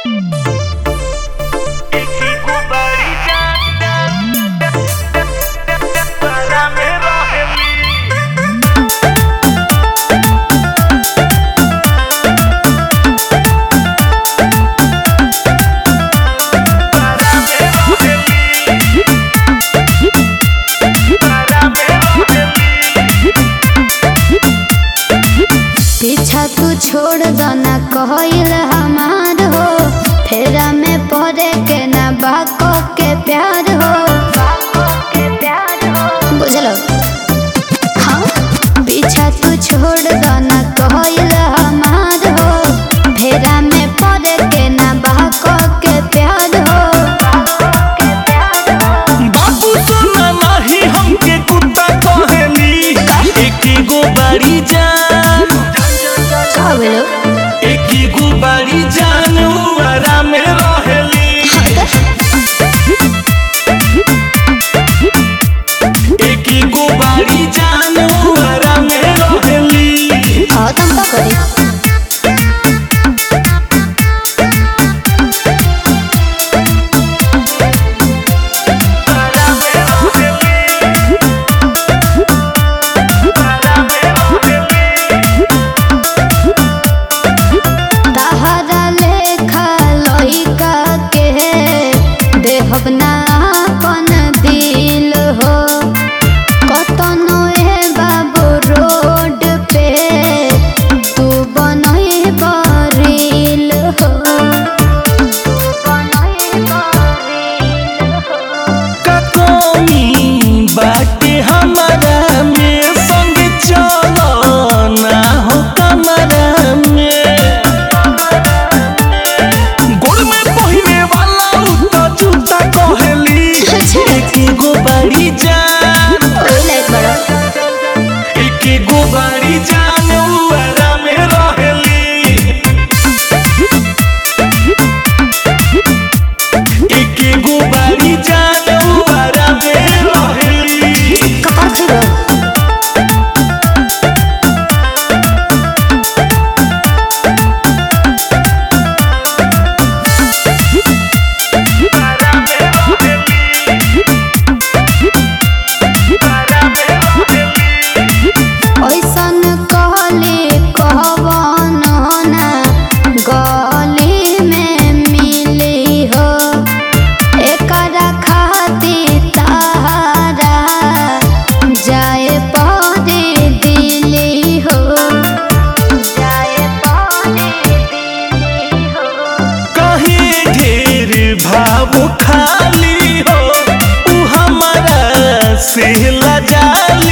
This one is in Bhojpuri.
पीछा तू छोड़ दना कहल हमार हो फेरा में पड़े के ना बाको के प्यार हो बुझलो हाँ पीछा तू छोड़ दना कहल हमार हो फेरा में पड़े के ना बाको के प्यार हो बाबू सुना नाही हमके कुत्ता कहेली एकी गो बाड़ी जान का बोलो एकी गो बाड़ी जान उआरा में रहेली एकी गो बाड़ी जान उआरा में रहेली हाँ तुम का करी तहरा लेखा लइका के देहब ना अपन दिल हो कतनो ए बाबू रोड पे तू बनई बरिल हो बनई बरिल हो का कमी बाटे हमारा में संग चलो ना हो कमरा में गोड़ में पहिने वाला उ तो जूता कहेली एकी गो बाड़ी जान ओइ लाइक बड़ा एकी गो बाड़ी जान उआरा में रहेली एकी गो बाड़ी जान उआरा में रहेली कपार खइबो ऐसन कहले कहवन ना गली में मिली हो एकरा खातिर तारा जाए पड़े दिली हो जाए पड़े दिली हो कहीं ढेर भाव खाली हो उ हमारा से लजाली